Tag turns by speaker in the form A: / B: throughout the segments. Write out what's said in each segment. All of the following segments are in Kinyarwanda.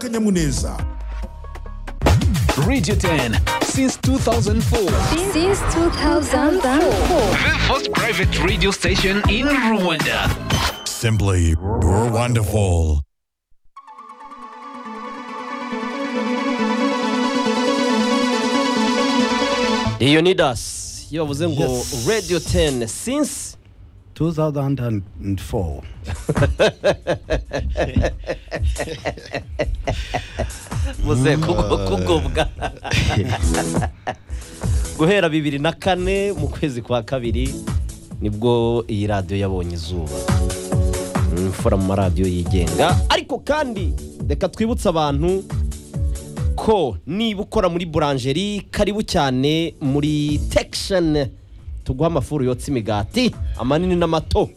A: n'akanyamuneza
B: Radio 10 since 2004.
C: Since 2004.
B: The first private radio station in Rwanda.
A: simply wonderful
D: iyo ni dasi iyo bavuze ngo radiyo teni sinsi
E: 2004
D: buze kugubwa guhera bibiri na kane mu kwezi kwa kabiri nibwo iyi radiyo yabonye izuba Mm, imfura mu maradiyo yigenga ariko kandi reka twibutse abantu ko niba ukora muri buranjeri karibu cyane muri tekisheni tuguha amafuru yotsa imigati amanini n'amato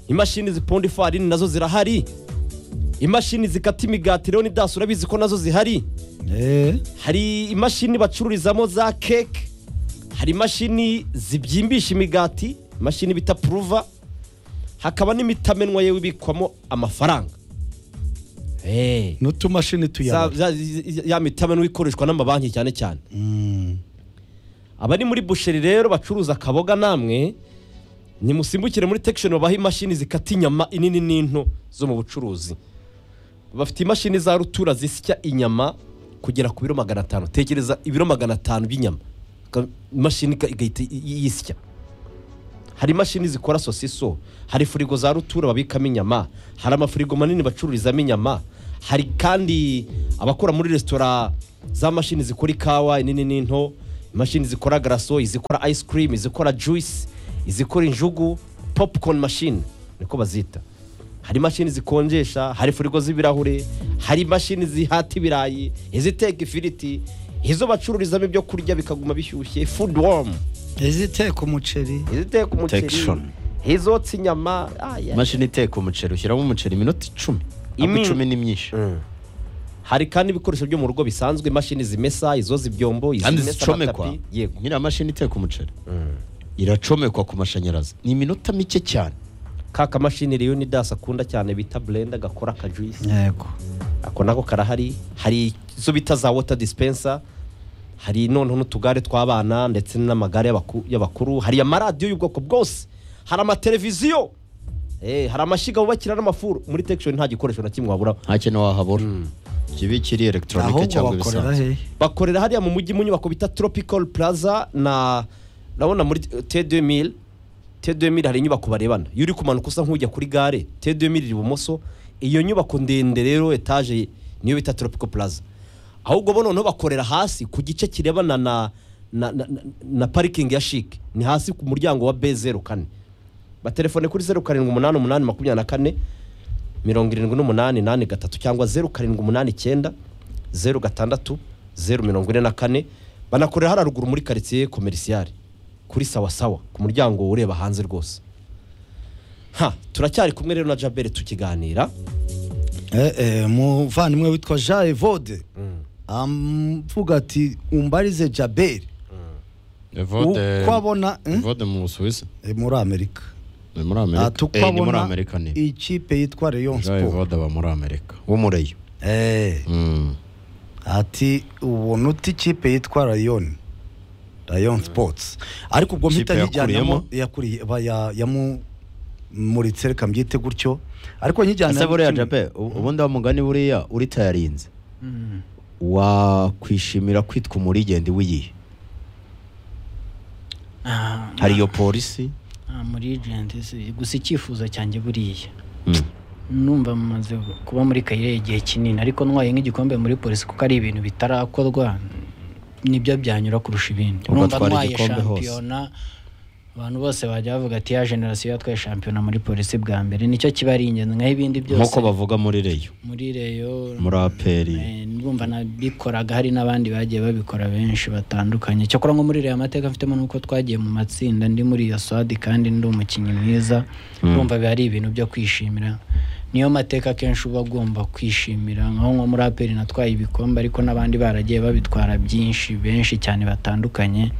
D: imashini zipunda ifarini nazo zirahari imashini zikata imigati rero ni dasi urabizi ko nazo zihari
E: Eh,
D: hari imashini bacururizamo za keke hari imashini zibyimbisha imigati imashini bita puruva hakaba n'imitamenwa yewe ibikwamo amafaranga Eh,
E: n'utumashini
D: za-
E: tuyabona
D: za- ya mitamenwa ikoreshwa n'amabanki cyane cyane abari muri busheri rero bacuruza akaboga namwe nimusimbukire muri tekishoni babaha imashini zikata inyama inini n'into zo mu bucuruzi bafite imashini za rutura zisya inyama kugera ku biro magana atanu tekereza ibiro magana atanu by'inyama Ka- imashini ika- igahita i- i- yisya hari imashini zikora sosiso hari firigo za rutura babikamo inyama hari amafirigo manini bacururizamo inyama hari kandi abakora muri resitora za mashini zikora ikawa inini n'into imashini zikora garaso izikora ice cream izikora juice izikora injugu popcorn machine niko bazita hari imashini zikonjesha hari firigo z'ibirahure hari imashini zihata ibirayi iziteka ifiriti izo bacururizamo ibyo kurya bikaguma bishyushye food warm
E: iziteka umuceri
D: iziteka umuceri
F: Protection.
D: izotsa inyama ah, yeah.
F: imashini iteka umuceri ushyiramo umuceri iminota icumi
D: Imi-
F: Imi... icumi ni myinshi
D: hari kandi ibikoresho byo mu rugo bisanzwe imashini zimesa izoza ibyombo
F: kandi
D: izimesa
F: zicomekwa
D: amatapi. yego
F: nyiriya mashini iteka umuceri iracomekwa ku mashanyarazi ni iminota mike cyane
D: ka kamashini rero ni dasi akunda cyane bita blender gakora akajuisi
E: yego
D: ako nako karahari hari izo bita za water dispenser hari noneho n'utugare tw'abana ndetse n'amagare y'abaku- y'abakuru hari amaradiyo y'ubwoko bwose hari amateleviziyo Eh, hari amashyiga bubakira n'amafuru muri tekishoni nta gikoresho na kimwe wabura
F: nta kintu wahabura kibi kiri elegitoronike
E: ahubwo
F: cyangwa
E: bakorera
F: ibisanzwe
E: hehe
D: bakorera hariya mu mujyi mu nyubako bita tropical plaza na urabona muri T2000 T2000 hari inyubako barebana iyo uri kumanuka usa nk'ujya kuri gare T2000 iri ibumoso iyo nyubako ndende rero etaje niyo bita tropical plaza ahubwo bo noneho bakorera hasi ku gice kirebana na na, na, na, na parikingi ya shike ni hasi ku muryango wa B04 batelefone kuri 0788 mirongo irindwi n'umunani nane gatatu cyangwa zeru karindwi umunani icyenda zeru gatandatu zeru mirongo ine na kane banakorera hariya ruguru muri karitsiye komerisiyare kuri sawa sawa ku muryango ureba hanze rwose ha turacyari kumwe rero na jabere tukiganira
E: Eh, eh, umuvandimwe witwa jean evode avuga ati umbarize jaberi
F: Evode-
E: uko abona eh?
F: Evode mu busuwisi
E: Eh, muri amerika
F: ni muri amerika
E: ati uko
F: Eh, ni muri
E: abona
F: amerika ni
E: ikipe yitwa leon
F: jean
E: sport
F: evode aba muri amerika w'umureyo
E: Eh,
F: Mm.
E: ati ubona uti ikipe yitwa rayon rayon sports ariko ubwo mpita
F: Ikipe
E: nkijyanamo
F: yakuriyemo?
E: yakuriye ba- ya- yamumuritse reka mbyite gutyo ariko nkijyana
F: ese buriya jabe u- ubundi wa mugani buriya uritayarinze wakwishimira kwitwa umurigende w'iyihe hari iyo polisi
G: nta muri ejenti si gusa icyifuzo cyanjye buriya
F: Mm.
G: numva maze kuba muri kayire igihe kinini ariko ntwaye nk'igikombe muri polisi kuko ari ibintu bitarakorwa nibyo byanyura kurusha ibindi
F: Ubwo
G: numva
F: twari
G: ntwaye
F: igikombe hose.
G: shampiyona abantu bose bajya bavuga ati ya generasiyo yatwaye shampiyona muri polisi bwa mbere nicyo kiba ari ingenzi nk'aho ibindi byose
F: nk'uko bavuga muri reyo
G: muri reyo
F: muri aperi
G: Eh, ndumva nabikoraga hari n'abandi bagiye babikora benshi batandukanye cyakora nko muri reyo amateka mfitemo nuko twagiye mu matsinda ndi muri iyo swadi kandi ndi umukinnyi mwiza ndumva biba ari ibintu byo kwishimira niyo mateka akenshi uba agomba kwishimira nkaho nko muri aperi natwaye ibikombe ariko n'abandi baragiye babitwara byinshi benshi cyane batandukanye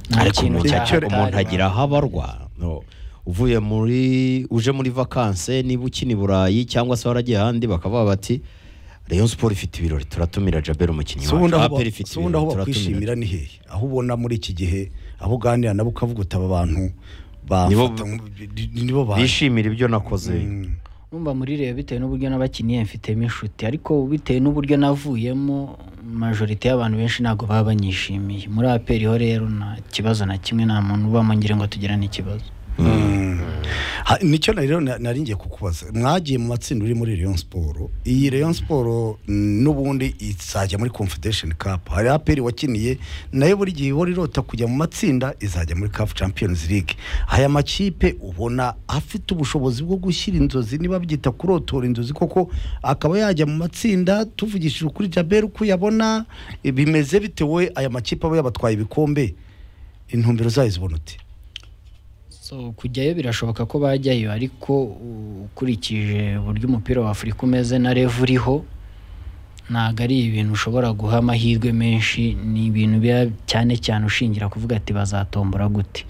G: nta
F: ariko
G: kintu
F: umuntu
G: cyahatari.
F: agira- umuntu agira aho abarwa No. uvuye muri uje muri vakanse niba ukina i burayi cyangwa se waragiye ahandi bakavuga bati rayon siporo ifite ibirori turatumira jabel umukinnyi
E: so ubundi
F: wacu
E: aho
F: aperi
E: ba-
F: ifite
E: so ubundi aho
F: ibirori turatumira
E: bakwishimira ni hehe aho ubona muri iki gihe abo uganira nabo ukavuga uti aba bantu
F: Nibo-
E: bafata nk- ni- nibo baje
F: bishimira ibyo nakoze
G: numva murireba bitewe n'uburyo n'abakiniye mfitemo inshuti ariko bitewe n'uburyo navuyemo majorite y'abantu benshi ntabwo baba banyishimiye muri aperi ho rero nta kibazo na kimwe nta muntu uba mu ngire ngo tugirane ikibazo
E: Ha- nicyo na- rero na- nari ngiye kukubaza mwagiye mu matsinda uri muri Rayon Sport iyi Rayon Sport mm, n'ubundi izajya muri Confederation Cup hari APR wakiniye nayo buri gihe ihora irota kujya mu matsinda izajya muri CAF Champions League aya makipe ubona afite ubushobozi bwo gushyira inzozi niba byita kurotora inzozi koko akaba yajya mu matsinda tuvugishije ukuri Jabel uko yabona bimeze bitewe aya makipe aba yabatwaye ibikombe intumbero zayo zibona uti
G: so kujyayo birashoboka ko bajyayo ariko u- ukurikije uburyo umupira wa afurika umeze na revu uriho ntabwo ari ibintu ushobora guha amahirwe menshi ni ibintu biba cyane cyane ushingira kuvuga ati bazatombora gute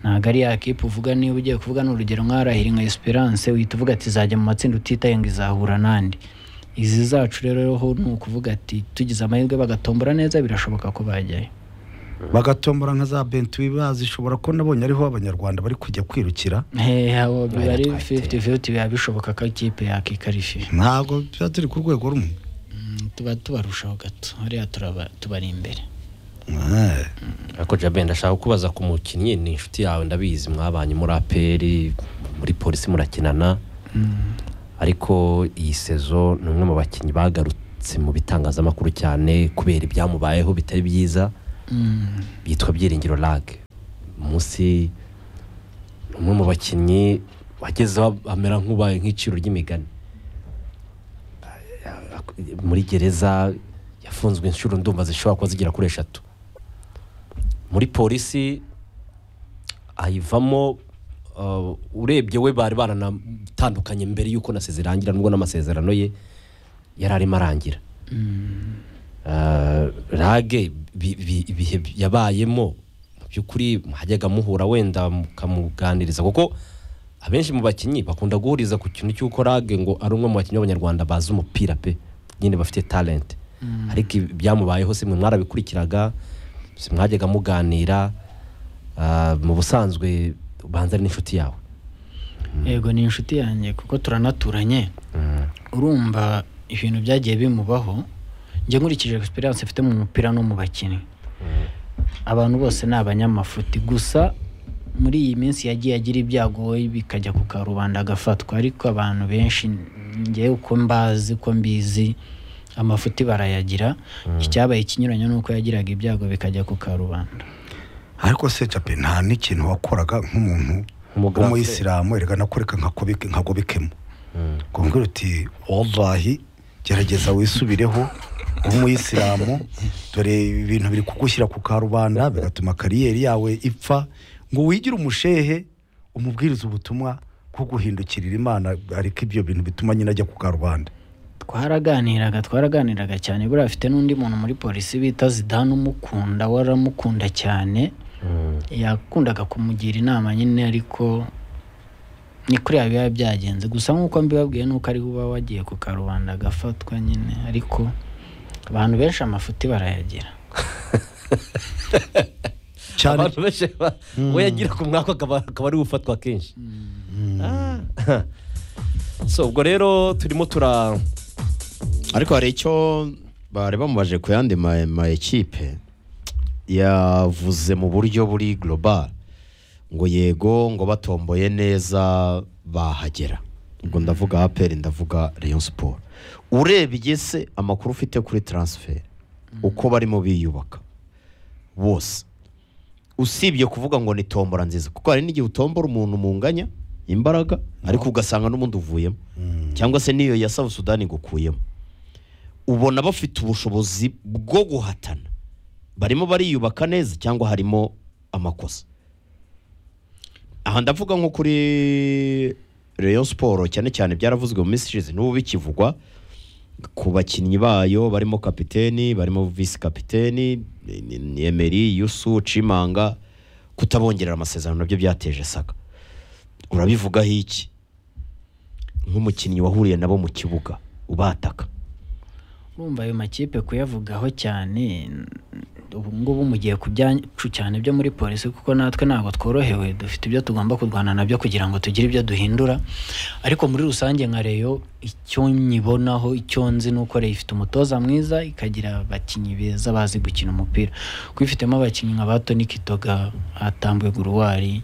G: ntabwo ari ya kipe uvuga niba ugiye kuvuga ni urugero nk'arahira nka esperance uhita uvuga ati izajya mu matsinda utitaye ngo izahura n'andi izi zacu rero ho ni ukuvuga ati tugize amahirwe bagatombora neza birashoboka ko bajyayo
E: bagatombora nka za bentu bibazi ishobora ko nabonye ariho abanyarwanda bari kujya kwirukira
G: hehe biba ari
F: twayiteye.
G: 50-50 biba bishoboka ko ikipe yakikarifiye
E: ntabwo tuba turi ku rwego rumwe
G: tuba tubarushaho gato hariya turaba- tubari imbere
E: Eh,
D: ariko jabe ndashaka kubaza ku mukinnyi ni inshuti yawe ndabizi mwabanye muri aperi muri polisi murakinana ariko iyi sezo ni umwe mu bakinnyi bagarutse mu bitangazamakuru cyane kubera ibyamubayeho bitari byiza bitwa byiringiro lage munsi ni umwe mu bakinnyi wagezeho amera nk'ubaye nk'iciro ry'imigani muri gereza yafunzwe inshuro ndumva zishobora kuba zigera kuri eshatu muri polisi ayivamo uh, urebye we bari baranatandukanye mbere y'uko nasize irangira nubwo n'amasezerano ye yari arimo arangira Uh, rage bi- bi- ibihe yabayemo mu by'ukuri hajyaga muhura wenda mukamuganiriza kuko abenshi mu bakinnyi bakunda guhuriza ku kintu cy'uko rage ngo ari umwe mu bakinnyi b'abanyarwanda bazi umupira pe nyine bafite talent ariko ibi- byamubayeho simwe mwarabikurikiraga simwajyaga muganira uh, mu busanzwe ubanza ari n'inshuti yawe
G: yego ni inshuti yanjye kuko turanaturanye urumva ibintu byagiye bimubaho njye nkurikije experience mfite mu mupira no mu bakinnyi abantu bose ni abanyamafuti gusa muri iyi minsi yagiye agira ibyago bikajya ku karubanda agafatwa ariko abantu benshi njyewe uko mbazi uko mbizi amafuti barayagira icyabaye ikinyuranye ni uko yagiraga ibyago bikajya ku karubanda
E: ariko se jape nta n'ikintu wakoraga nk'umuntu
D: Umuganga.
E: w'umuyisilamu erega nakoreka nkakobike- nkagobekemo kumbwira uti wallahi gerageza wisubireho w'umuyisilamu dore ibintu biri kugushyira ku karubanda bigatuma kariyeri yawe ipfa ngo wigire umushehe umubwiriza ubutumwa bwo guhindukirira imana ariko ibyo bintu bituma nyine ajya ku karubanda
G: twaraganiraga twaraganiraga cyane buriya afite n'undi muntu muri polisi bita zidane umukunda waramukunda cyane yakundaga kumugira inama nyine ariko ni kuri ya biba byagenze gusa nk'uko mbibabwiye nuko ari uba wagiye ku karubanda agafatwa nyine ariko abantu benshi amafuti barayagira
E: cyane
D: abantu benshi ba- we yagira ku mwaka akaba akaba ari we ufatwa kenshi Ah. so ubwo rero turimo tura
F: ariko hari icyo bari bamubaje ku yandi ma- ma ekipe yavuze mu buryo buri global ngo yego ngo batomboye neza bahagera ubwo ndavuga aperi ndavuga rayon siporo urebye se amakuru ufite kuri taransiferi uko barimo biyubaka bose usibye kuvuga ngo ni tombora nziza kuko hari n'igihe utombora umuntu munganya imbaraga ariko ugasanga n'ubundi uvuyemo cyangwa se n'iyo ya South Sudan igukuyemo ubona bafite ubushobozi bwo guhatana barimo bariyubaka neza cyangwa harimo amakosa aha ndavuga nko kuri Rayon Sport cyane cyane byaravuzwe mu minsi ishize n'ubu bikivugwa ku bakinnyi bayo barimo kapiteni barimo visi kapiteni ni- ni- ni Emery Yusu Cimanga kutabongerera amasezerano nabyo byateje saka urabivugaho iki nk'umukinnyi wahuriye nabo mu kibuga ubataka
G: urumva ayo makipe kuyavugaho cyane ubu ngubu mugiye ku byacu cyane byo muri polisi kuko natwe ntabwo tworohewe dufite ibyo tugomba kurwana nabyo kugira ngo tugire ibyo duhindura ariko muri rusange nka reyo icyo nyibonaho icyo nzi ni uko reyo ifite umutoza mwiza ikagira abakinnyi beza bazi gukina umupira kuko ifitemo abakinnyi nka ba toni kitoga hatambuwe guruwari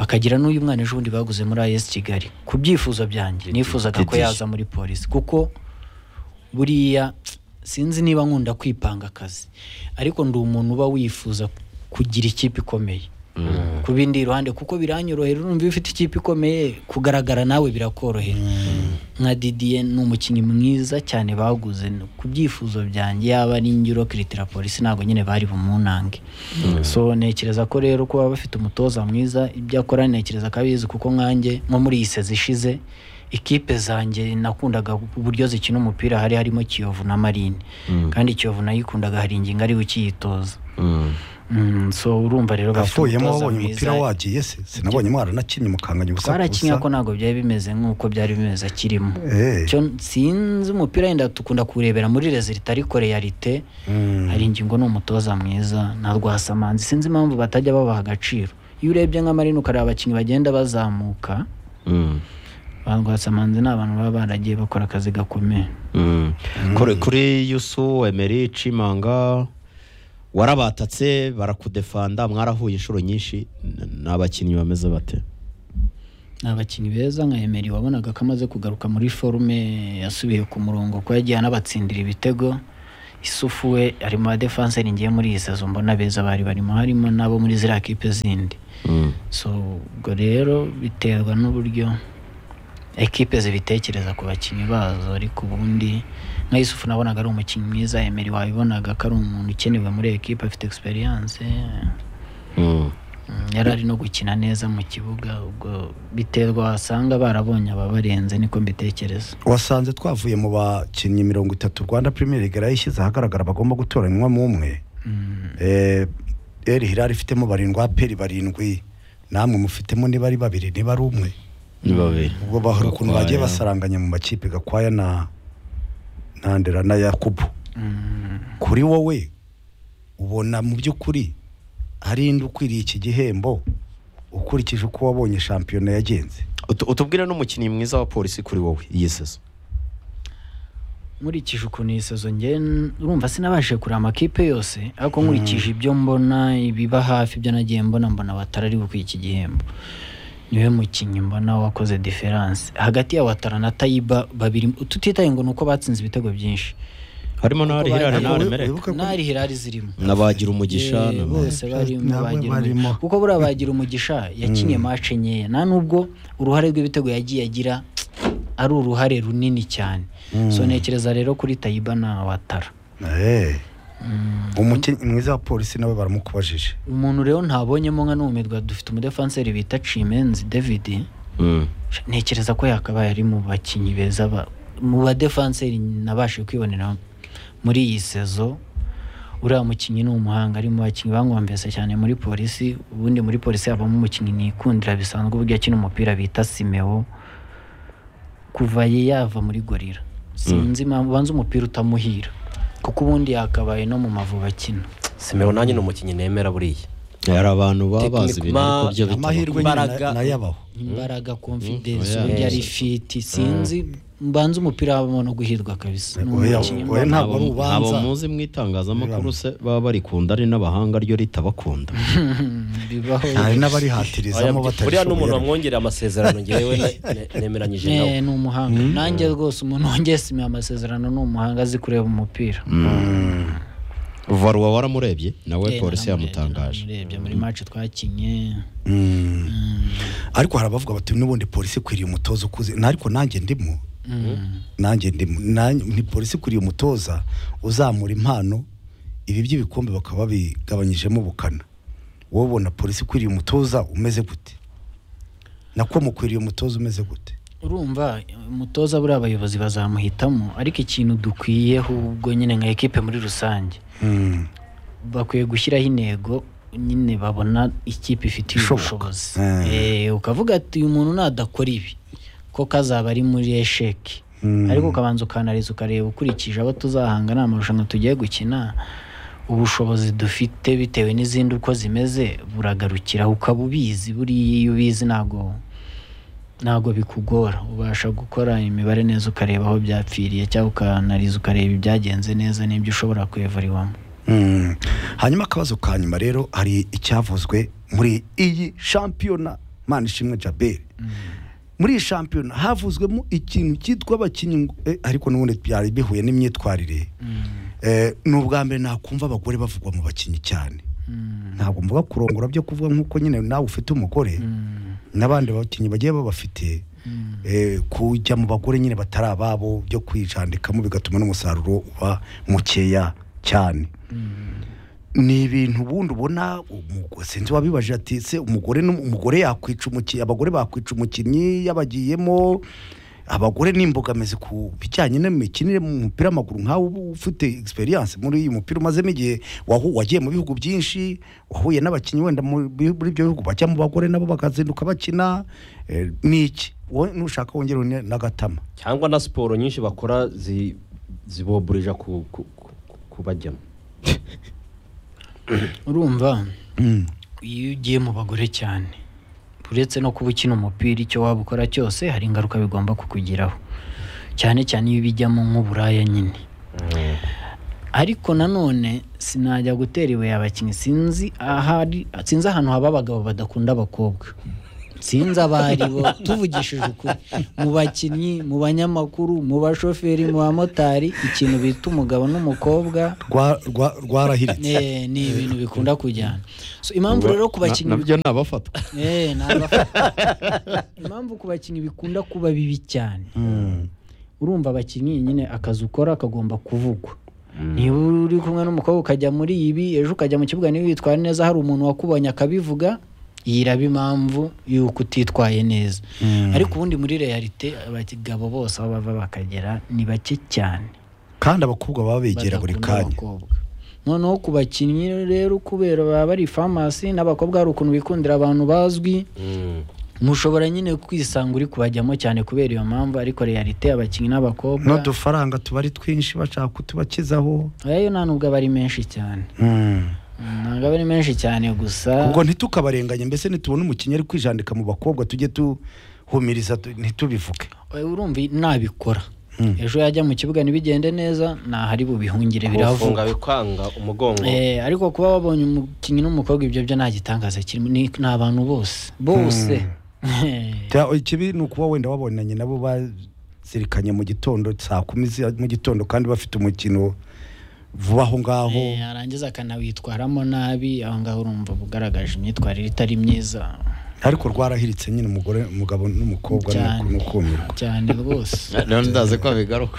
G: bakagira n'uyu mwana ejo bundi baguze muri as kigali ku byifuzo byanjye nifuzaga ko
F: Didi.
G: yaza muri polisi kuko buriya sinzi niba nkunda kwipanga akazi ariko ndi umuntu uba wifuza kugira ikipe ikomeye ku bindi iruhande kuko biranyorohera urumva iyo ufite ikipe ikomeye kugaragara nawe birakorohera nka didiye ni umukinnyi mwiza cyane baguze ku byifuzo byanjye yaba ari ingiro kiritira polisi ntabwo nyine bari bumunange so ntekereza ko rero kuba bafite umutoza mwiza ibyo akora ntekereza ko abizi kuko nkanjye nko muri iyi sezi ishize ikipe zanjye nakundaga uburyo zikina umupira hari harimo kiyovu na marine kandi kiyovu nayikundaga hari ingingo ari ukiyitoza Mm, so urumva rero bafite
E: avuyemo
G: umutoza
E: wabonye
G: mwiza.
E: umupira wagiye se sinabonye mwaranakinnye mukanganya ubusa
G: twarakinye ko ntabwo byari bimeze nk'uko byari bimeze akirimo
E: Eh.
G: Cyo sinzi umupira wenda dukunda kuwurebera muri rezilita ariko realite hari ingingo ni umutoza mwiza na rwasamanzi sinzi impamvu batajya babaha agaciro iyo urebye nka marina ukareba abakinnyi bagenda bazamuka
F: Mm.
G: ba rwasamanzi ni abantu baba baragiye bakora akazi gakomeye
F: Mm. kuri kuri yusu emeri cimanga warabatatse barakudefanda mwarahuye inshuro nyinshi n- ni abakinnyi bameze bate
G: ni abakinnyi beza nka emeri wabonaga ko amaze kugaruka muri forume yasubiye ku murongo ko yagiye anabatsindira ibitego isufu we ari mu badefanseri ngiye muri iyi sezo mbona beza bari barimo harimo n'abo muri ziriya kipe zindi
F: Mm.
G: so ubwo rero biterwa n'uburyo ekipe zibitekereza ku bakinnyi bazo ariko ubundi nka yusufu nabonaga ari umukinnyi mwiza emeri wabibonaga ko ari umuntu ukenewe muri ekipe afite egisperiyanse
F: Mm.
G: Mm, yari ari no gukina neza mu kibuga ubwo biterwa wasanga barabonye ababarenze niko mbitekereza
E: wasanze twavuye mu bakinnyi mirongo itatu rwanda premier league yarayishyize ahagaragara bagomba gutoranywa mu umwe Eh, el hilal ifitemo barindwi aperi barindwi namwe mufitemo niba ari babiri niba ari umwe
F: ni babiri
E: ubwo bahora ukuntu bagiye
F: Gakwaya.
E: basaranganya mu makipe gakwaya na na ndera na yakubu kuri wowe ubona mu by'ukuri hari indi ukwiriye iki gihembo ukurikije uko wabonye shampiyona yagenze
F: Utu- utubwire n'umukinnyi mwiza wa polisi kuri wowe iyi sezo
G: nkurikije ukuntu iyi sezo nge urumva sinabashije kureba amakipe yose ariko nkurikije ibyo mbona ibiba hafi ibyo nagiye mbona mbona watara ari gukwiye iki gihembo niwe mukinnyi mbona wakoze diferanse hagati ya watara na tayiba babiri tutitaye ngo ni uko batsinze ibitego byinshi
F: harimo n'ari hirare
G: Ariko
F: n'ari
E: we-
F: mereke
E: wibuke ko-
G: n'ari hirari zirimo
F: n'abagira umugisha
G: Eh,
F: n'aba-
G: bose barimo
E: nabo
G: bagira
E: barimo.
G: umugisha kuko buriya bagira umugisha yakinnye mace nkeya nta nubwo uruhare rw'ibitego yagiye agira ari uruhare runini cyane so ntekereza rero kuri tayiba na watara
E: Eh. umukinnyi mwiza wa polisi nawe baramukubajije
G: umuntu rero ntabonyemo nka numirwa dufite umudefanseri bita cimenzi david
F: Mm.
G: ntekereza ko yakabaye ari mu bakinnyi beza ba- mu badefanseri nabashije kwibonera muri iyi sezo uriya mukinnyi ni umuhanga ari mu bakinnyi bankombese cyane muri polisi ubundi muri polisi habamo umukinnyi nikundira bisanzwe uburyo akina umupira bita simeo kuva ye yava muri gorira sinzi impamvu ubanza umupira utamuhira kuko ubundi yakabaye no mu mavubi akina
D: simeho nanjye ni umukinnyi nemera buriya
F: hari abantu baba bazi
D: Tekiniko-
F: ibintu ariko byo bitaba
E: amahirwe nyine
D: Imbaraga.
E: na- nayo abaho
G: imbaraga confidence
F: oya.
G: uburyo ari fiti sinzi mbanza umupira habamo no guhirwa kabisa ni
E: Oya,
G: umukinnyi
E: oya,
G: mbona.
E: ntabwo ari
F: Abo- abo
E: ubanza
F: muzi mu itangazamakuru se baba barikunda ari n'abahanga ryo ritabakunda
G: bibaho
E: hari
D: Oya,
E: n'abarihatirizamo
D: buriya ni umuntu
E: batabishoboye
D: wamwongereye amasezerano ngewe ne- ne- nemeranyije nawe
G: Eh, ni umuhanga nanjye rwose umuntu wongeye sima amasezerano ni umuhanga azi kureba umupira
F: varuwa waramurebye nawe
G: Eh,
F: polisi
G: naramurebye,
F: yamutangaje
G: naramurebye muri match twakinye
E: ariko hari abavuga bati n'ubundi polisi ikwiriye umutoza ukuze Na- ariko nanjye ndimo nanjye ndimo Nanjye- ni polisi ikwiriye umutoza uzamura impano ibi by'ibikombe bakaba babigabanyijemo ubukana wowe ubona polisi ikwiriye umutoza umeze gute nako mukwiriye umutoza umeze gute
G: urumva umutoza buriya abayobozi bazamuhitamo ariko ikintu dukwiyeho ubwo nyine nka ekipe muri rusange bakwiye gushyiraho intego nyine babona ikipe ifitiye
E: Ishoboka.
G: ubushobozi
E: Eh.
G: Eh, ukavuga ati uyu muntu nadakora ibi ko kazaba ari muri esheki ariko ukabanza ukanariza ukareba ukurikije abo tuzahanga ni amarushanwa tugiye gukina ubushobozi dufite bitewe n'izindi uko zimeze buragarukira ukaba ubizi buriya iyo ubizi ntabwo ntabwo bikugora ubasha gukora imibare neza ukareba aho byapfiriye cyangwa ukanariza ukareba ibyagenze neza n'ibyo ushobora kwevuriwamo
E: Mm. hanyuma akabazo ka nyuma rero hari icyavuzwe muri iyi shampiyona mpande ishimwe jaberi muri iyi shampiyona havuzwemo ikintu cyitwa abakinnyi ngo- eh, ariko n'ubundi byari bihuye n'imyitwarire Eh, ni ubwa mbere nakumva abagore bavugwa mu bakinnyi cyane ntabwo mvuga kurongora byo kuvuga nk'uko nyine nawe ufite umugore n'abandi bakinnyi bagiye babafite eh, kujya mu bagore nyine batari ababo byo kwijandikamo bigatuma n'umusaruro uba mukeya cyane ni ibintu ubundi ubona umugore sinzi wabibajije ati se umugore n'um- umugore yakwica umukinnyi abagore bakwica umukinnyi yabagiyemo abagore ni imbogamizi ku bijyanye n'imikinire mu mupira w'amaguru nkawe uba ufite egisperiyanse muri uyu mupira umazemo igihe wahu- wagiye mu bihugu byinshi wahuye n'abakinnyi wenda mu- muri ibyo bihugu bajya mu bagore nabo bakazinduka bakina eh, ni iki wowe nushaka wongera une n'agatama
D: cyangwa na siporo nyinshi bakora zi- ziboburija ku- ku- ku- ku- kubajyamo
G: urumva iyo ugiye mu bagore cyane uretse no kuba ukina umupira icyo waba ukora cyose hari ingaruka bigomba kukugiraho cyane cyane iyo bijyamo nk'uburaya nyine ariko nanone sinajya gutera ibuye abakinnyi sinzi ahari sinzi ahantu haba abagabo badakunda abakobwa sinzi abo ari bo tuvugishije ukuri mu bakinnyi mu banyamakuru mu bashoferi mu bamotari ikintu bita umugabo n'umukobwa
E: Rwa- rwa- rwarahiritse
G: Eh, ni ibintu bikunda kujyana so impamvu rero ku bakinnyi
F: nabyo ni abafatwa
G: Eh, ni abafa- impamvu ku bakinnyi bikunda kuba bibi cyane urumva abakinnyi nyine akazi ukora kagomba kuvugwa niba uri kumwe n'umukobwa ukajya muri ibi ejo ukajya mu kibuga niba witwara neza hari umuntu wakubonye akabivuga iyi iraba impamvu y'uko utitwaye neza ariko ubundi muri realite abagabo bose aho bava bakagera ni bake cyane
E: kandi abakobwa baba begera buri
G: badakunda
E: kanya
G: abakobwa. noneho ku bakinnyi rero kubera baba bari famasi n'abakobwa hari ukuntu bikundira abantu bazwi mushobora nyine kwisanga uri kubajyamo cyane kubera iyo mpamvu ariko realite abakinnyi n'abakobwa
E: n'udufaranga tuba ari twinshi bashaka kutubakizaho
G: ayo nta nubwo aba ari menshi cyane Mm, ntabwo aba ari menshi cyane gusa
E: ubwo ntitukabarenganye mbese nitubona umukinnyi ari kwijandika mu bakobwa tujye tuhumiriza tu- ntitubivuge
G: Eh, urumva nabikora ejo yajya mu kibuga ntibigende neza ntahari bubihungire
D: birafunga
G: biravuga
D: bikanga umugongo
G: Eh, ariko kuba wabonye umukinnyi n'umukobwa ibyo byo nta gitangaza kirimo ni ni abantu bose bose
E: Ta- ikibi ni ukuba wenda wabonanye nabo bazirikanye mu gitondo saa kumi zi- mu gitondo kandi bafite umukino vuba aho ngaho
G: Eh, yarangiza akanawitwaramo nabi aho ngaho urumva uba ugaragaje imyitwarire itari myiza
E: ariko rwarahiritse nyine umugore umugabo n'umukobwa
G: Cyane.
E: ni ukumirwa
G: cyane rwose
F: rero ndazi ko bigaruka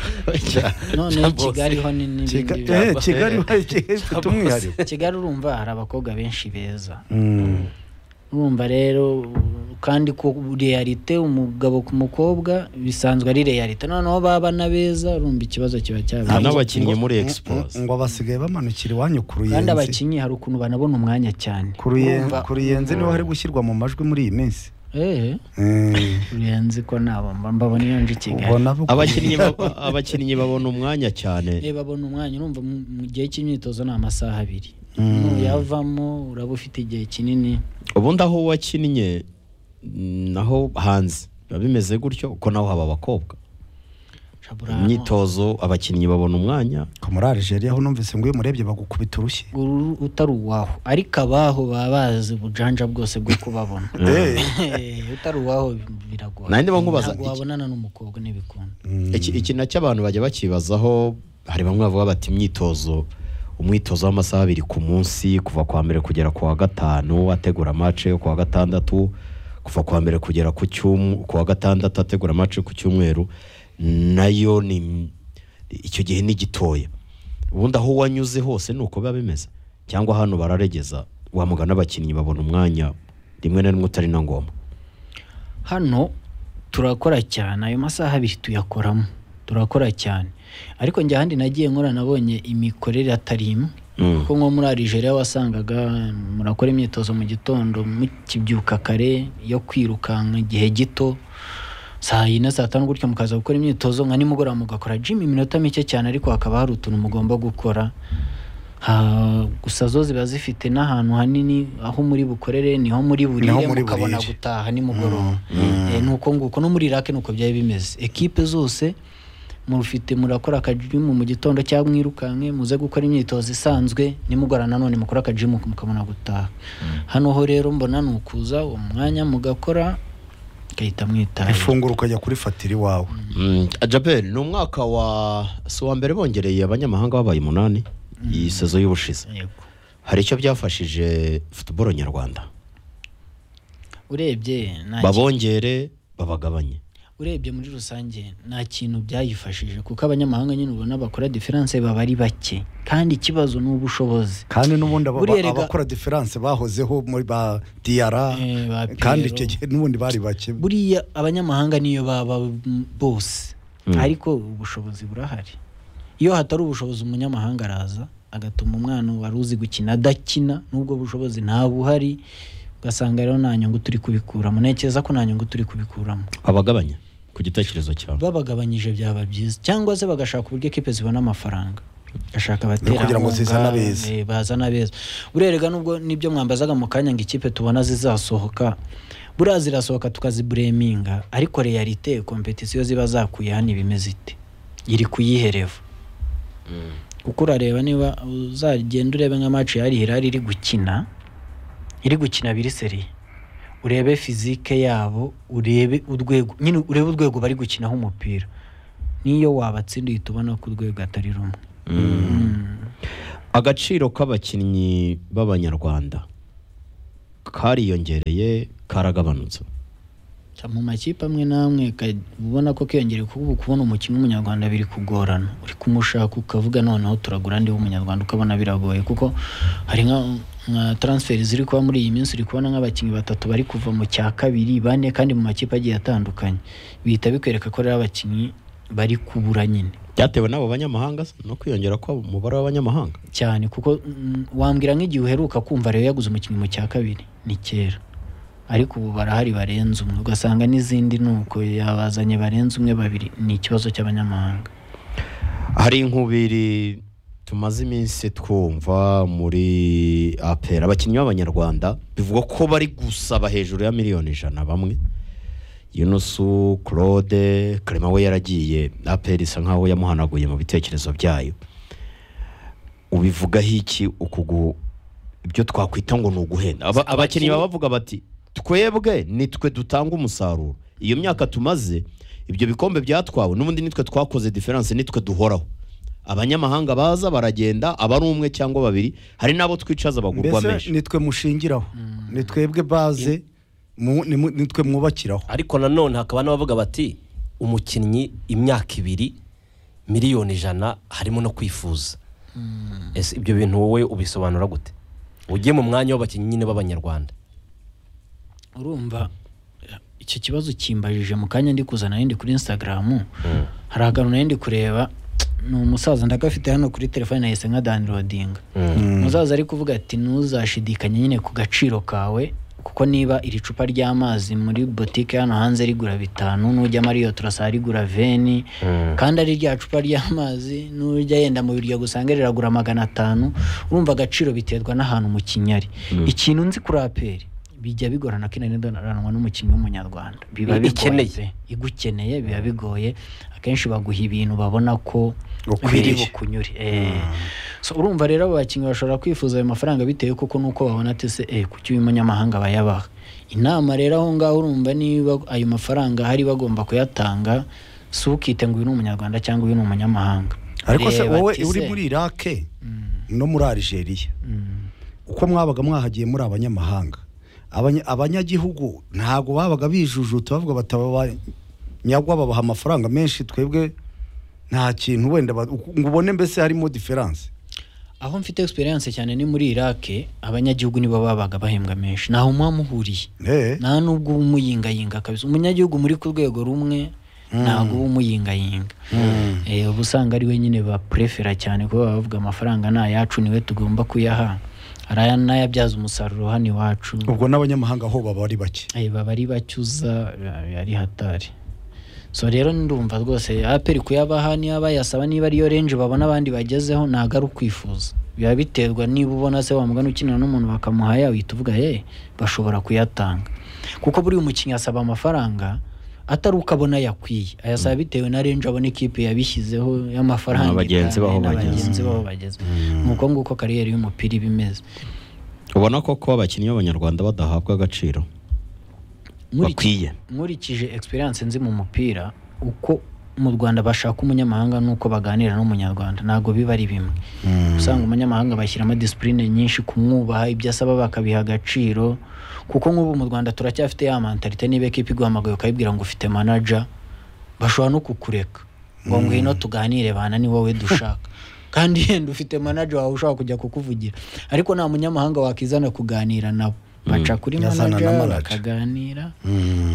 G: noneho kigali ho ni n'ibindi
E: Kiga- eh,
G: bibazo.
E: kigali ifite umwihariko
G: kigali urumva hari abakobwa benshi beza
E: Mm.
G: urumva rero kandi ku realite umugabo ku mukobwa bisanzwe ari realite noneho baba na beza urumva ikibazo kiba cyaba
F: Nta n'abakinnyi muri expose
E: ngo abasigaye bamanukira iwanyu ku
G: kandi
E: ruyenzi
G: abakinnyi hari ukuntu banabona umwanya cyane
E: ku ruyen-
G: Urumva-
E: ku ruyenzi niho hari gushyirwa mu majwi muri iyi minsi
G: Eh,
E: Mm.
G: ruyenzi ko nabo mba- mbabona iyo nje i kigali
E: ubona bo-
F: abakinnyi ba- abakinnyi babona umwanya cyane
G: Eh, babona umwanya urumva mu mu gihe cy'imyitozo ni amasaha abiri nuyavamo uraba ufite igihe kinini
F: ubundi aho wakinnye mm, naho hanze biba bimeze gutyo kuko naho haba abakobwa
G: Shabura hano-
F: imyitozo abakinnyi babona umwanya
E: Ko muri Algeria ho numvise ngo iyo umurebye bagukubita urushyi
G: uru utari uwaho ariko abaho baba bazi ubujanja bwose bwo kubabona Eh, utari uwaho biragoye
F: Nanjye ndimo nkubaza
G: Ntabwo
F: iki-
G: wabonana n'umukobwa ntibikunda
F: Iki- iki nacyo abantu bajya bakibazaho hari bamwe bavuga bati imyitozo umwitozo w'amasaha abiri ku munsi kuva ku wa mbere kugera ku wa gatanu ategura amace yo ku wa gatandatu kuva ku wa mbere kugera ku cyumu ku wa gatandatu ategura amace ku cyumweru nayo ni im- icyo gihe ni gitoya ubundi aho wanyuze hose ni uko biba bimeze cyangwa hano bararegeza wamugana abakinnyi babona umwanya rimwe na rimwe utari na ngombwa
G: hano turakora cyane ayo masaha abiri tuyakoramo turakora cyane ariko njye ahandi nagiye nkora nabonye imikorere atari imwe
F: Mm.
G: kuko nko muri arigeria wasangaga murakora imyitozo mu gitondo mukibyuka kare yo kwirukanka igihe gito saa yine saa tanu gutyo mukaza gukora imyitozo nka nimugoroba mugakora jim iminota mike cyane ariko hakaba hari utuntu mugomba gukora Ha, gusa zo ziba zifite n'ahantu hanini aho muri bukorere niho muri burire
E: Niho muri
G: mukabona
E: burire.
G: gutaha nimugoroba Eh, nuko nguko no muri rake nuko byari bimeze ekipe zose mufite murakora akajimu mu gitondo cyangwa mwirukanke muze gukora imyitozo isanzwe nimugora nanone mukora akajimu mukabona gutaha hano ho rero mbona ni ukuza uwo mwanya mugakora mugahita mwitaye
E: ifunguro ukajya kurifatira iwawe
F: jaber ni umwaka wa si uwa mbere bongereye abanyamahanga babaye umunani iyi sezo y'ubushize
G: Yego.
F: hari icyo byafashije futuboro nyarwanda
G: urebye nta
F: babongere babagabanye
G: urebye muri rusange nta kintu byayifashije kuko abanyamahanga nyine ubona bakora diferanse baba ari bake kandi ikibazo ni ubushobozi
E: kandi n'ubundi aba-
G: Buriya rega-
E: abakora diferanse bahozeho muri ba diyara
G: Eh, ba Pierrot.
E: kandi icyo gihe n'ubundi bari bake
G: buriya abanyamahanga niyo baba bose ariko ubushobozi burahari iyo hatari ubushobozi umunyamahanga araza agatuma umwana wari uzi gukina adakina n'ubwo bushobozi nta buhari ugasanga rero nta nyungu turi kubikuramo ntekereza ko nta nyungu turi kubikuramo
F: babagabanye ku gitekerezo cyawe
G: babagabanyije byaba byiza cyangwa se bagashaka uburyo ekipe zibona amafaranga bagashaka
E: kugira ngo
G: abaterankunga
E: zizane abeza.
G: eh, bazane abeza burerega nubwo nibyo mwambazaga mu kanya ngo ikipe tubona zizasohoka buriya zirasohoka tukazibureminga ariko realite kompetisiyo ziba zakuye hano iba imeze ite iri kuyihereva kuko urareba niba uzagenda urebe nka match ya Hilal iri gukina iri gukina biri seri urebe fizike yabo urebe urwego nyine urebe urwego bari gukinaho umupira niyo wabatsinda uhita ubona ko urwego atari rumwe
F: agaciro k'abakinnyi b'abanyarwanda kariyongereye karagabanutse
G: Ca mu makipe amwe n'amwe ka- ubona ko kiyongereye kuko ubu kubona umukinnyi w'umunyarwanda biri kugorana uri kumushaka ukavuga noneho turagura ndi w'umunyarwanda ukabona biragoye kuko hari nka nka transferi ziri kuba muri iyi minsi uri kubona nk'abakinnyi batatu bari kuva mu cya kabiri bane kandi mu makipe agiye atandukanye bihita bikwereka ko rero abakinnyi bari kubura nyine
F: byatewe n'abo banyamahanga se, no kwiyongera kw'umubare w'abanyamahanga
G: cyane kuko mm, wambwira nk'igihe uheruka kumva rero yaguze umukinnyi mu cya kabiri ni kera ariko ubu barahari barenze umwe ugasanga n'izindi ni uko yabazanye barenze umwe babiri ni ikibazo cy'abanyamahanga
F: hari inkubiri tumaze iminsi twumva muri apera abakinnyi b'abanyarwanda bivugwa ko bari gusaba hejuru ya miliyoni ijana bamwe yunusu claude karema we yaragiye apera isa nkaho yamuhanaguye mu bitekerezo byayo ubivugaho iki ukugu ibyo twakwita ngo ni uguhenda Aba- abakinnyi baba bavuga bati twebwe nitwe dutanga umusaruro iyo myaka tumaze ibyo bikombe byatwawe n'ubundi nitwe twakoze diferanse nitwe duhoraho abanyamahanga baza baragenda aba ari umwe cyangwa babiri hari n'abo twicaza bagurwa
E: mbese
F: menshi
E: nitwe mushingiraho ni twebwe baze mu- ni mu- nitwe mwubakiraho
H: ariko nanone hakaba n'abavuga bati umukinnyi imyaka ibiri miliyoni ijana harimo no kwifuza ese ibyo bintu wowe ubisobanura gute ugiye mu mwanya w'abakinnyi nyine b'abanyarwanda
G: urumva icyo kibazo kimbajije mu kanya ndi kuzana yindi kuri instagram hari akantu nari ndi kureba ni umusaza ndagafite hano kuri telefone nahise nka downloadinga umusaza ari kuvuga ati ntuzashidikanye nyine ku gaciro kawe kuko niba iri cupa ry'amazi muri botike hano hanze rigura bitanu nujya mariyo turasa rigura veni kandi ari rya cupa ry'amazi nujya yenda mu biryo gusanga riragura magana atanu urumva agaciro biterwa n'ahantu umukinnyi ari ikintu nzi kuri aperi bijya bigorana ko inani doranwa n'umukinnyi w'umunyarwanda biba
H: I-
G: bigoye
H: ikeneye.
G: pe. igukeneye biba bigoye akenshi baguha ibintu babona ko
E: Ukwiriye.
G: biri bukunyure eh. so urumva rero abo bakinnyi bashobora kwifuza ayo mafaranga bitewe koko nuko babona ati se eh, kuki uyu munyamahanga bayabaha inama rero aho ngaho urumva niba ayo mafaranga hari bagomba kuyatanga si ukite ngo uyu ni umunyarwanda cyangwa uyu ni umunyamahanga
E: ariko se
G: Reba
E: wowe
G: ati
E: uri
G: se,
E: muri irake no muri algeria uko mwabaga mwahagiye muri abanyamahanga Abanya- abanyagihugu ntabwo babaga bijujuta bavuga bati aba banyagwa babaha amafaranga menshi twebwe nta kintu wenda ba- uku- ngo ubone mbese harimo diferanse
G: aho mfite experience cyane ni muri irake abanyagihugu nibo babaga bahembwa menshi ntaho muba muhuriye
E: Eh,
G: nta n'ubwo uba umuyingayinga kabisa umunyagihugu muri ku rwego rumwe ntabwo uba umuyingayinga Eh, uba usanga ari we nyine bapurefera cyane kuba baba bavuga amafaranga ni ayacu niwe tugomba kuyaha hari aya n'ayabyaza umusaruro hano iwacu
E: ubwo n'abanyamahanga aho baba ari bake
G: Eh, baba ari bacyuza eh, ari hatari so rero ndumva rwose aperi kuyabaha niba bayasaba niba ariyo renje babona abandi bagezeho ntabwo ari ukwifuza biba biterwa niba ubona se wamugana ukinira n'umuntu bakamuha ya uhita uvuga ye bashobora kuyatanga kuko buriya umukinnyi asaba amafaranga atari uko abona yakwiye ayasaba bitewe na renje abona ikipe yabishyizeho y'amafaranga
F: Na bagenzi
G: itaye,
F: baho
G: na
F: bageze.
G: bagenzi baho bageze ni uko nguko kariyeri y'umupira iba imeze
F: ubona ko kuba abakinnyi b'abanyarwanda badahabwa agaciro
G: Nkurikije-
F: bakwiye
G: nkurikije experience nzi mu mupira uko mu rwanda bashaka umunyamahanga n'uko baganira n'umunyarwanda ntabwo biba ari bimwe usanga umunyamahanga bashyiramo disipurine nyinshi kumwubaha ibyo asaba bakabiha agaciro kuko nk'ubu mu rwanda turacyafite ya mentalite niba ekipa iguhamagaye ukayibwira ngo ufite manager bashobora no kukureka ngo ngwino tuganire bana ni wowe dushaka kandi yenda ufite manager wawe ushobora kujya kukuvugira ariko nta munyamahanga wakizana kuganira nabo baca kuri
E: Yazana na
G: manager
E: manager.
G: bakaganira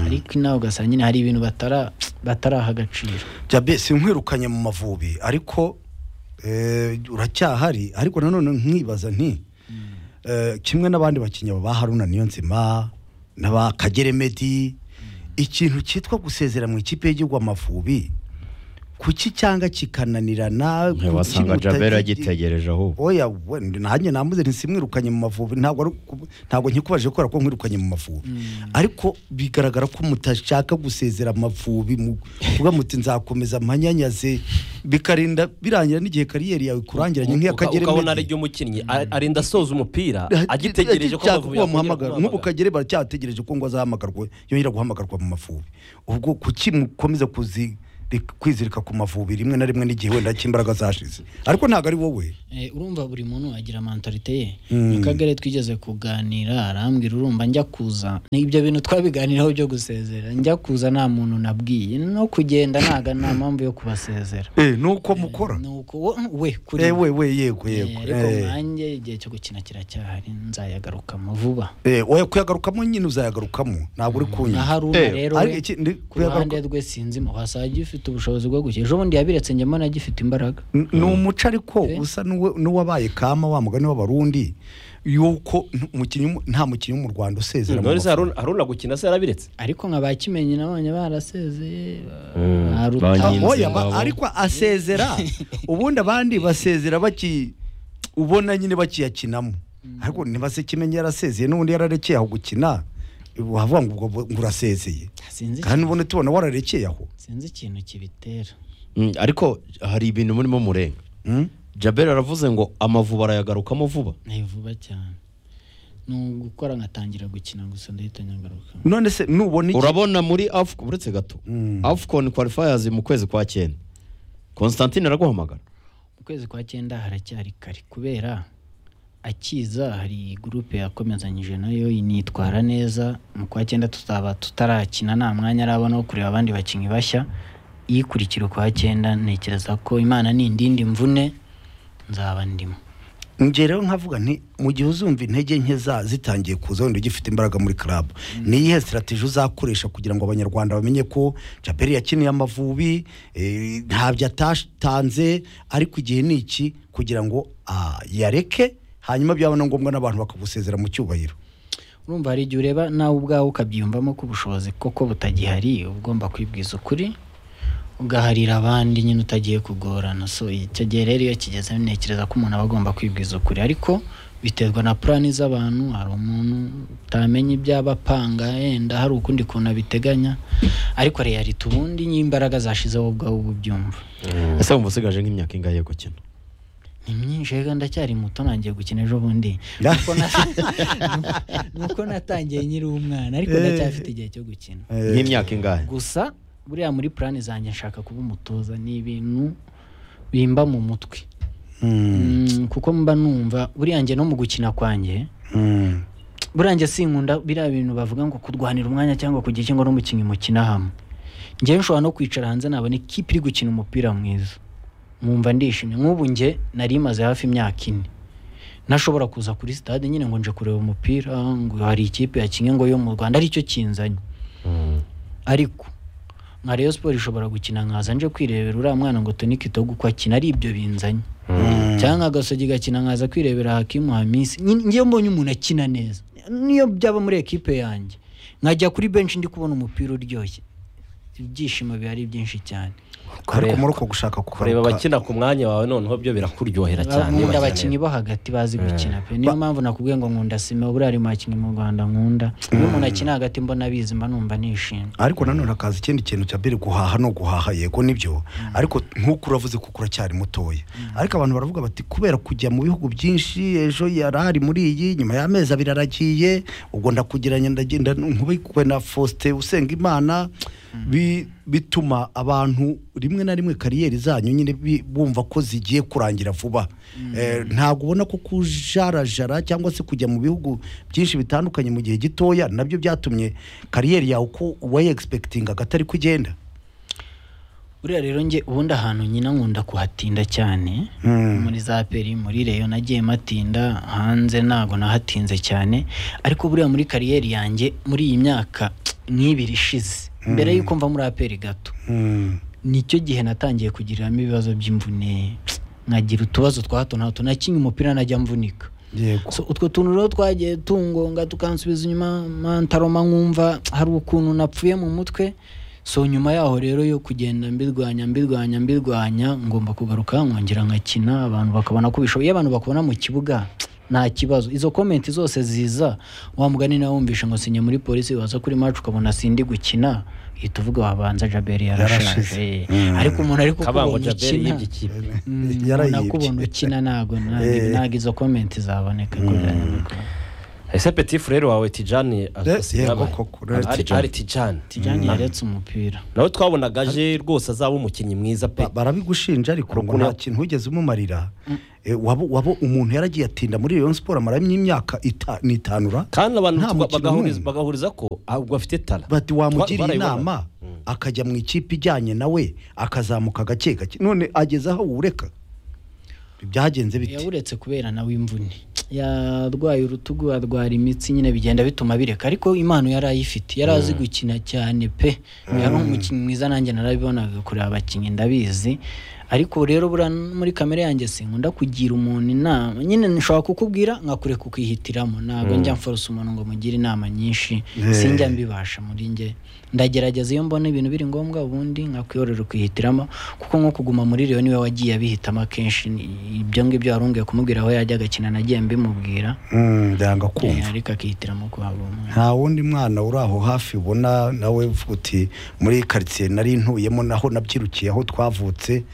G: ariko inawe ugasanga nyine hari ibintu batara bataraha agaciro
E: jabe sinkwerukanye mu mavubi ariko eh, uracyahari ariko nanone nkibaza nti eh, kimwe n'abandi bakinnyi ba haruna niyo nzima n'aba kagere medi ikintu cyitwa gusezera mu ikipe y'igihugu amavubi kuki cyanga kikananirana
F: wasanga
E: kiguta-
F: jabera agitegereje ahubwo
E: oya we, nanjye namuze ntisimwirukanye mu mavubi ntabwo ari uku- ntabwo nkikubajije kubera ko nkwirukanye mu mavubi ariko bigaragara ko mutashaka gusezera amavubi mu- kuvuga muti nzakomeza mpanyanyaze bikarinda birangira n'igihe kariyeri yawe ikurangiranye nk'iya
H: Uka-
E: kagere
H: ukabona
E: Meddy.
H: ari umukinnyi a- arinda asoza umupira agitegereje ko
E: Agishaka
H: Amavubi yakongera
E: ko bamuhamagara nk'ubu kagere baracyategereje ko ngo azahamagarwe yongera guhamagarwa mu mavubi ubwo kuki mukomeza kuzi kwizirika ku mavubi rimwe na rimwe n'igihe wenda cy'imbaraga zashize ariko ntabwo ari wowe
G: Eh, urumva buri muntu agira mentalite ye mu kagari twigeze kuganira arambwira urumva njya kuza Ni ibyo bintu twabiganiraho byo gusezera njya kuza nta muntu nabwiye no kugenda ntaga nta mpamvu yo kubasezera
E: Eh, ni uko mukora
G: nuko wo- we kuri
E: Eh, we we yego yego
G: ariko
E: Eh.
G: nanjye igihe cyo gukina kiracyahari nzayagarukamo vuba
E: Eh, oya kuyagarukamo nyine uzayagarukamo ntabwo uri
G: na
E: kunywa
G: haruna rero
E: ariko
G: we
E: iki- ndi-
G: ku ruhande rwe sinzimo wasanga agifite ubushobozi bwo gukina ejo bundi yabiretse njya mbona agifite imbaraga
E: N- ni umuco ariko usa n'uwe- n'uwabaye kama wa mugani w'abarundi yuko n- umukinnyi w'umu- nta mukinnyi wo mu rwanda usezera mu
H: none se
E: mavubi.
H: Haruna- haruna gukina se yarabiretse
G: ariko nka ba kimenyi nabonye barasezeye ba
E: Ah,
G: Ruta-
F: Banyi-
E: oya, ba-
F: Ingabo.
E: ariko asezera ubundi abandi basezera baki ubona nyine bakiyakinamo ariko ntibase kimenye yarasezeye n'ubundi yararekeye aho gukina wavuga ngo ubwo ngo urasezeye
G: sinzi
E: kandi ubundi tubona wararekeye aho
G: sinzi ikintu kibitera
F: Mm, ariko hari ibintu murimo murenga
E: Mm?
F: jabera aravuze ngo amavuba arayagarukamo vuba
G: ni vuba cyane ni ugukora nkatangira gukina gusa ndahita nyagaruka
E: none se nubona iki
F: urabona muri afcon uretse gato afcon qualifiers mu kwezi kwa cyenda constantine araguhamagara
G: mu kwezi kwa cyenda haracyari kare kubera akiza hari gurupe yakomezanyije nayo initwara neza mu kwa cyenda tutaba tutarakina nta mwanya arabona wo kureba abandi bakinnyi bashya iyikurikira ukwa cyenda ntekereza ko imana nindindi mvune nzaba ndimo
E: njye rero nkavuga nti mu gihe uzumva intege nke za zitangiye kuza wenda ugifite imbaraga muri club ni iyihe sitrategi uzakoresha kugira ngo abanyarwanda bamenye ko caperi yakiniye amavubi eh, ntabyo atatanze ariko igihe ni iki kugira ngo ah, yareke hanyuma byabona ngombwa n'abantu bakagusezera mu cyubahiro
G: urumva hari igihe ureba nawe ubwawe ukabyiyumvamo ko ubushobozi koko butagihari uba ugomba kwibwiza ukuri ugaharira abandi nyine utagiye kugorana so icyo gihe rero iyo kigeze ntekereza ko umuntu aba agomba kwibwiza ukuri ariko biterwa na purani z'abantu hari umuntu utamenya ibyo aba apanga yenda hari ukundi kuntu abiteganya ariko reality ubundi n'imbaraga zashizeho ubwawe uba ubyumva
F: ese wumva usigaje nk'imyaka ingahe yo gukina
G: ni myinshi reka ndacyari muto ntangiye gukina ejo bundi nuko na- nuko natangiye nkiri umwana ariko ndacyafite igihe cyo gukina
F: nk'imyaka ingahe
G: gusa buriya muri purani zanjye nshaka kuba umutoza ni ibintu bimba mu mutwe Mm, kuko mba numva buriya njye no mu gukina kwanjye buriya njye sinkunda biriya bintu bavuga ngo kurwanira umwanya cyangwa kugira icyo ngo n'umukinnyi mukina hamwe njyewe nshobora no kwicara hanze nabona ikipe iri gukina umupira mwiza mwumva ndishimye nk'ubu njye nari maze hafi imyaka ine ntashobora kuza kuri sitade nyine ngo nje kureba umupira ngo hari ikipe yakinnye ngo yo mu rwanda aricyo kinzanye ariko nka Rayon Sport ishobora gukina nkaza nje kwirebera uriya mwana ngo Tony Kitoko uko akina ari ibyo binzanye cyangwa agasogi gakina nkaza kwirebera Hakimu Hamisi Nyine ngiye mbonye umuntu akina neza niyo byaba muri ekipe yanjye nkajya kuri benshi ndi kubona umupira uryoshye ibyishimo biba ari byinshi cyane
E: ariko muri uko gushaka
D: kureba
E: kugaruka
D: abakina ku mwanya wawe noneho byo birakuryohera cyane iyo
G: nkunda
D: bakina
G: abakinnyi bo hagati bazi gukina pe niyo mpamvu nakubwiye ngo nkunda sima buriya ari mu bakinnyi mu rwanda nkunda iyo umuntu akina hagati mbona abizi mba numva nishimye
E: ariko nanone hakaza ikindi kintu cya mbere guhaha no guhaha yego nibyo ariko nk'uko uravuze kuko uracyari mutoya ariko abantu baravuga bati kubera kujya mu bihugu byinshi ejo yari ari muri iyi nyuma y'amezi abiri aragiye ubwo ndakugiranye ndagenda nkubikwe na faustin usenga imana bi- bituma abantu rimwe na rimwe kariyeri zanyu nyine bi- bumva ko zigiye kurangira vuba Eh, ntabwo ubona ko kujarajara cyangwa se kujya mu bihugu byinshi bitandukanye mu gihe gitoya nabyo byatumye kariyeri yawe uko wayegispekitingaga atari kugenda
G: buriya rero njye ubundi ahantu nyina nkunda kuhatinda cyane muri za peri muri reyo nagiye matinda hanze ntabwo nahatinze cyane ariko buriya muri kariyeri yanjye muri iyi myaka nk'ibiri ishize mbere y'uko mva muri aperi gato nicyo gihe natangiye kugiriramo ibibazo by'imvune nkagira utubazo twa hato na hato nakinnye umupira najya mvunika
E: yego
G: So, utwo tuntu rero twagiye tungonga tukansubiza inyuma ma- ntaroma nkumva hari ukuntu napfuye mu mutwe so nyuma yaho rero yo kugenda mbirwanya mbirwanya mbirwanya ngomba kugaruka nkongera nkakina abantu bakabona ko bishoboye iyo abantu bakubona mu kibuga nta kibazo izo komenti zose ziza wa mugani nawe wumvishe ngo sinye muri polisi waza kuri macu ukabona sindi gukina uhita uvuga wabanza jaberi
E: Yarashize.
G: yarashaje ariko umuntu ariko
D: kabango
G: ukubona
D: jaberi
G: ukina
D: yibye ikipe
G: Mm,
E: Yarayibye.
G: umuntu akubona ukina ntabwo
E: Eh.
G: ntabwo izo komenti zaboneka kuri aya makuru
D: ese petit frere wawe tijani
E: Yes, yego
D: yabaye.
E: koko, rero
D: Ari-
E: Tijani.
D: ari tijani
G: tijani yaretse umupira
D: nawe twabonaga aje rwose azaba umukinnyi mwiza pe
E: Ba- barabigushinja ariko ngo
D: Urukundo-
E: nta kintu wigeze umumarira Eh, waba waba umuntu yaragiye atinda muri Rayon Sport amaramo imyaka ita- nitanura
D: kandi abantu
E: Nta
D: twa-
E: mukino
D: bagahuriza
E: n'umwe.
D: bagahuriza ko ahubwo afite tara
E: bati
D: Twa-
E: wamugiriye
D: barayibona.
E: inama akajya mu ikipe ijyanye nawe akazamuka gake gake none ageze aho wureka byagenze biti
G: yawuretse kubera nawe imvune yarwaye urutugu arwara imitsi nyine bigenda bituma bireka ariko impano yari ayifite yari azi gukina cyane pe yari umukinnyi mwiza nanjye narabibonaga kureba abakinnyi ndabizi ariko rero buriya muri kamere yanjye sinkunda kugira umuntu inama nyine nshobora kukubwira nkakureka ukihitiramo ntabwo njya mforosa umuntu ngo mugire inama nyinshi sinjya mbibasha muri njye ndagerageza iyo mbona ibintu biri ngombwa ubundi nkakwiyorera ukihitiramo kuko nko kuguma muri Rayon niwe wagiye abihitamo akenshi ni- ibyo ngibyo warungiye kumubwira aho yajya agakina nagiye mbimubwira
E: Mm, byanga kumva
G: Eh, ariko akihitiramo kuhaba umuntu
E: nta wundi mwana uri aho hafi ubona nawe uvuga uti muri iyi karitsiye nari ntuyemo naho nabyirukiye aho twavutse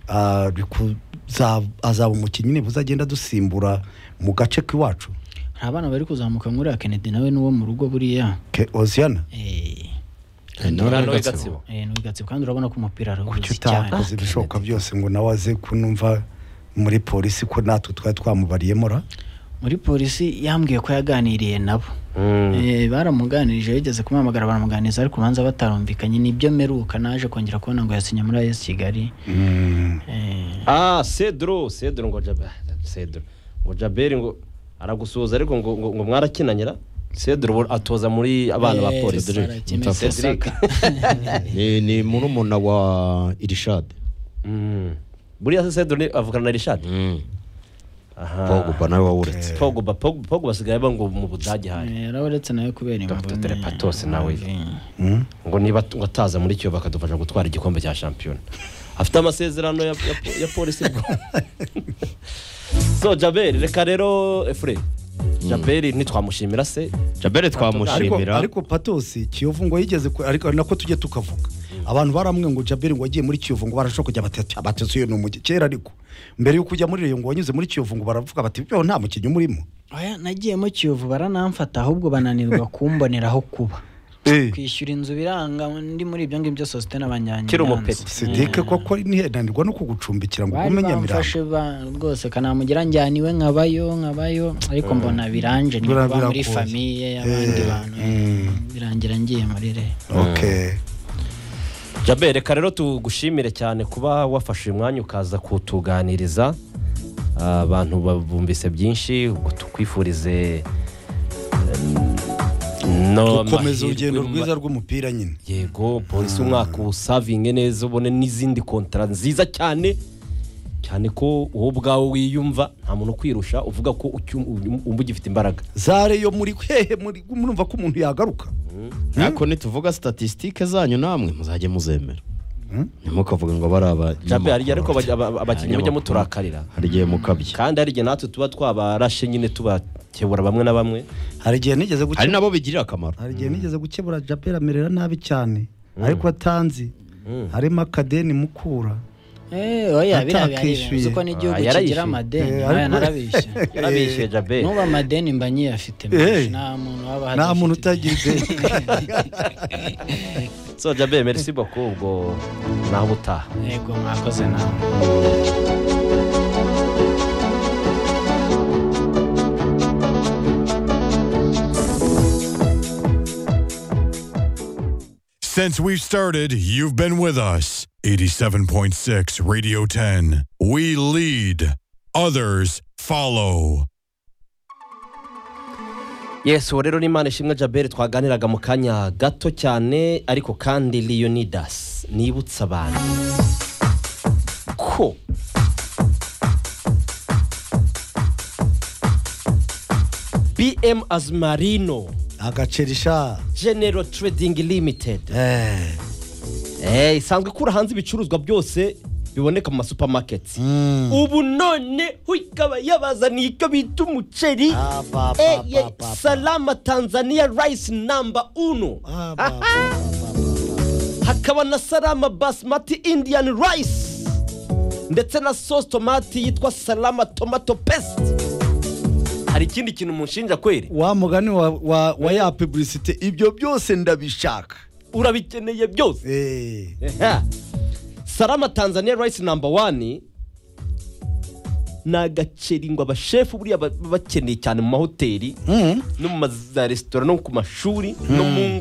E: ah, bikuza- azaba umukinnyi nibuza agenda dusimbura mu gace k'iwacu
G: nta bana bari kuzamuka muri Kennedy nawe n'uwo mu rugo buriya
E: Ke- Oziana
G: eh
D: Noneho igatsibo.
G: eh, n'ubwatsi kandi urabona ko umupira arahuze
E: kuki
G: cyane
E: utakoze ibishoboka byose ngo nawe aze kunumva muri polisi ko natwe twari twamubariyemo ra
G: muri polisi yambwiye ko yaganiriye nabo Eh, baramuganirije bigeze kumuhamagara baramuganiriza ariko ubanza batarumvikanye nibyo mperuka naje kongera kubona ngo yasinye muri AS Kigali Eh,
D: ah cedro cedro ngo jaberi cedro ngo jaberi ngo aragusuhuza ariko ngo ngo, ngo mwarakinanyira cedro ubu atoza muri abana ba
G: eh,
D: polisi
F: Cedric,
G: Sarakime
F: Mutafa.
G: Cedric.
F: ni ni murumuna wa irishade
D: Mm. buriya se cedro ni- avukana na rishad
F: pogba nawe wawuretse
D: pogba Pogba- pogba basigaye ba ngo mu budage hayi
G: Eh, yarabonetse nawe kubera
D: Dr.
G: imvune
D: Patos nawe.
G: Eh,
D: ngo niba ngo ataza muri kiyo bakadufasha gutwara igikombe cya shampiyona afite amasezerano ya, ya, ya polisi bwo so jaberi reka rero efure jaberi ntitwamushimira se
F: jabere
E: ariko,
F: twamushimira
E: ariko patosi kiyovu ngo yigeze ku- ariko ari nako tujye tukavuga abantu baramwe ngo jaberi ngo wagiye muri kiyovu ngo barashobora kujya batatu batatu iyo ni umujyi kera ariko mbere y'uko ujya muri reyo ngo wanyuze muri kiyovu ngo baravuga bati byo nta mukinnyi umurimo
G: oya nagiyemo kiyovu baranamfata ahubwo bananirwa kumboneraho kuba kwishyura inzu biranga ndi muri ibyo ngibyo sositene abanyanyanza
D: Kiri umupeti.
E: sidike koko ntihenanirwa no kugucumbikira ngo
G: bari
E: ugume nyamirambo
G: bamfashe ba- rwose kanamugira njyaniwe nkabayo nkabayo ariko mbona biranje ni
E: Bira-
G: kuba muri
E: biragoye.
G: famiye y'abandi
E: Eh,
G: bantu
E: mm.
G: birangira ngiye muri re
E: okay
D: jaberi reka rero tugushimire cyane kuba wafashe uyu mwanya ukaza kutuganiriza Ah, abantu babumvise byinshi ngo tukwifurize em, no
E: gukomeza
D: amahirwe
E: urugendo
D: ma-
E: rwiza rw'umupira nyine
D: yego polisi umwaka uwusavinge neza ubone n'izindi kontara nziza cyane cyane ko wowe ubwawe wiyumva nta muntu ukwirusha uvuga ko ucyum- wumva ugifite imbaraga
E: zare yo muri hehe muri murumva ko umuntu yagaruka
F: ariko nituvuga statisitike zanyu namwe muzajye muzemera ntimukavuge ngo bari
D: jabe hari
F: abanyamakuru
D: igihe ariko abaj- aba- abakinnyi mujya muturakarira
F: hari igihe mukabya
D: kandi hari igihe natwe tuba twabarashe nyine tubakebura bamwe na bamwe
E: hari igihe nigeze
F: hari
E: gukebura
F: nabo bigirira akamaro
E: hari igihe nigeze gukebura japeri amerera nabi cyane ariko atanzi harimo akadeni mukura
G: Eh, oya biriya
E: Atakishyuye.
G: biba uko n'igihugu
D: Ah, yarayishyuye.
G: kigira amadeni
E: Eh,
G: nayo
E: ariko-
G: narabishye
D: yarabishyuye jabe
G: n'ubu amadeni mba nyiyafite
E: Eh.
G: nta muntu waba
E: nta
G: hadafite
E: muntu
G: ideni.
E: utagize
D: so jabe merci beaucoup ubwo nawe utaha
G: yego mwakoze nawe
A: Since we've started, you've been with us. 87.6 Radio 10. We lead, others follow.
D: yesu uwo rero ni imana ishimwe jabere twaganiraga mu kanya gato cyane ariko kandi leonidas nibutsa abantu ko bm azumarino
E: agacerisha
D: genero trading limited
E: eh
D: Eh, isanzwe ikura hanze ibicuruzwa byose biboneka mu masupamaketi ubu none ho ikaba yabazaniye icyo bita umuceri
E: Ah, ba, ba,
D: Eh,
E: ba,
D: ye-
E: ba, ba.
D: salama tanzania rice number uno
E: Ah, ba, ba, ba, ba, ba.
D: hakaba na salama basmati indian rice ndetse na sauce tomati yitwa salama tomato paste hari ikindi kintu mushinja kweri
E: wa mugani wa, wa, wa ya publicité ibyo byose ndabishaka
D: urabikeneye byose
E: eh
D: Ehe. Salama Tanzania rice number one ni agaceri ngo abashefu buriya ba- baba bakeneye cyane mu mahoteli no mu za resitora no ku mashuri no mu